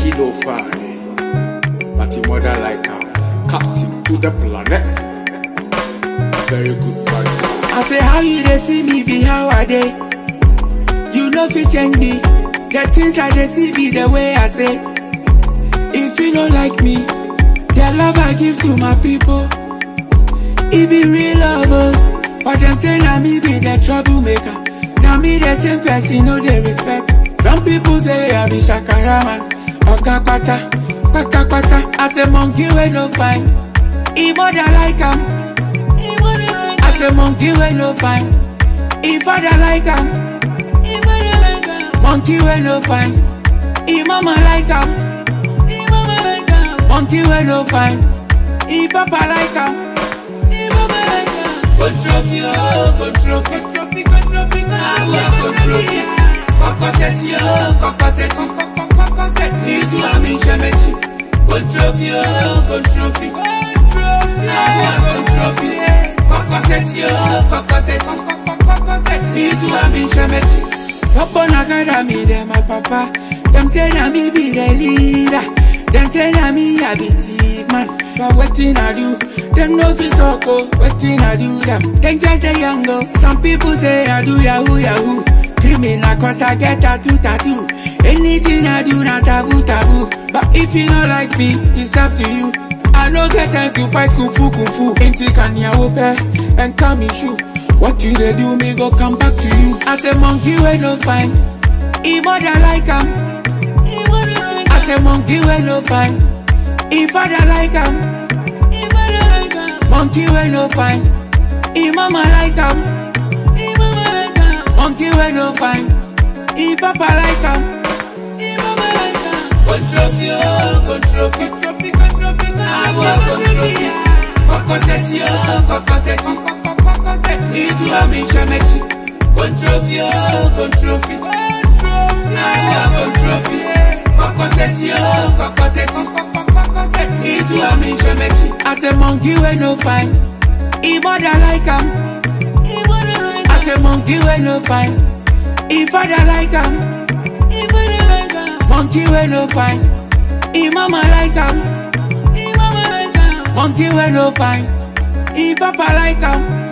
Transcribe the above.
monkey no fine, but him mother like her. Captain to the planet. Very good boy. I say how you dey see me be how I dey. You no fit change me. The things I dey see be the way I say. If you don't like me, the love I give to my people, it be real love. Oh. But them say na me be the troublemaker. Now me the same person no dey respect. Some people say I be shakara man, oga kwata, kwata kwata. I say monkey wey no fine, e mother like am. I say monkey wey no fine, e father like am. Monkey wey no fine, e mama like am. Monkey wey no fine, e papa like am. Controfi oh, controfi, controfi, controfi, awa controfi. Kokoseti oh, kokoseti, kokoseti. Itu ami shemechi. Controfi oh, controfi, awa controfi. Kokoseti oh, kokoseti, Itu ami shemechi. Papa na kada me dem my papa. Them say na me be the leader. Them say na me I be thief man. But wetin I do? Them no fit talk oh. Wetin I do them? Them just the young oh. Some people say I do yahoo yahoo. Criminal cause I get tattoo tattoo. Anything I do na taboo taboo. But if you not like me, it's up to you. I no get time to fight kung fu kung fu. Inti kanya wope and come shoe. What you dey do me go come back to you. I say monkey wey no fine, e mother like am. I say monkey wey no fine, e father like am. Monkey wey no fine, e mama like am. Monkey wey no fine, e papa like am. Controfi oh, controfi, controfi, controfi, awa controfi. Kokoseti oh, kokoseti, kokoseti. Itu ami shemechi. Controfi oh, controfi, awa controfi. Kokoseti oh, kokoseti, kokoseti. Itu ami shemechi. I say monkey wey no fine, e mother like am. I say monkey wey no fine, e father like am. Monkey wey no fine, e mama like am. Monkey wey no fine, e papa like am.